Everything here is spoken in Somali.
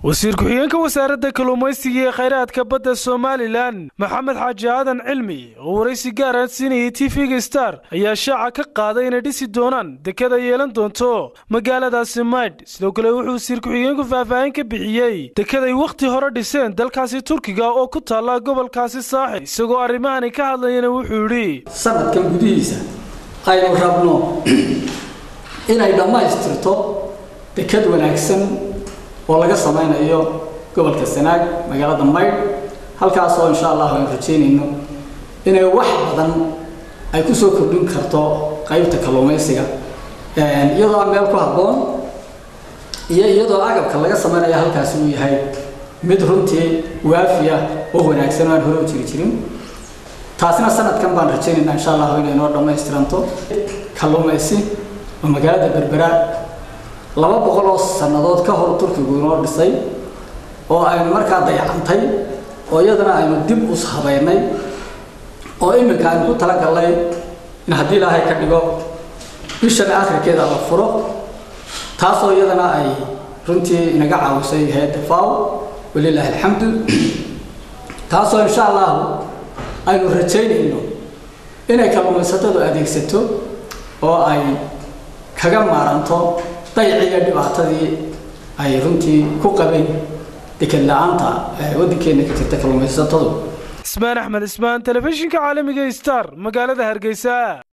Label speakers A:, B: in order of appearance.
A: wasiir ku-xigeenka wasaaradda kalluumaysiga ee khayraadka badda somalilan maxamed xaaji aadan cilmi oo waraysi gaara siinayay tv-ga star ayaa shaaca ka qaaday inay dhisi doonaan dekada yeelan doonto magaaladaasi maydh sidoo kale wuxuu wasiir ku-xigeenku faahfaahin ka bixiyey dekaday wakhti hore dhiseen dalkaasi turkiga oo ku taalla gobolkaasi saaxil isagoo arrimahani ka hadlayana wuxuu yidhi
B: sanadkan gudihiisa aynu rabno inay dhammaystirto dekad wanaagsan oo laga samaynayo gobolka sanaag magaalada maydh halkaasoo insha allah aynu rajeynayno inay wax badan ay kusoo kordhin karto qaybta kalluumaysiga iyadoo meel ku habboon iyo iyadoo agabka laga samaynayo halkaasi uu yahay mid runtii waafiya oo wanaagsan oo aan hore u jiri jirin taasina sanadkan baan rajaynaynaa insha allah inay noo dhammaystiranto kalluumaysi oo magaalada berbera laba boqol oo sannadood ka hor turkigu inoo dhisay oo aynu markaa dayacantay oo iyadana aynu dib us habaynay oo iminka aynu ku talagalnay in haddii ilaahay ka dhigo bishan akhirkeeda la furo taasoo iyadana ay runtii inaga caawisay hay-adda faw walilaahi alxamdu taasoo insha allahu aynu rajaynayno inay kalluumaysatadu adeegsato oo ay kaga maaranto dayciga dhibaatadii ay runtii ku qabeen deked la-aanta waddankeena ka jirta kalluumaysatadu
A: ismaan axmed ismaan telefishinka caalamiga star magaalada hargeysa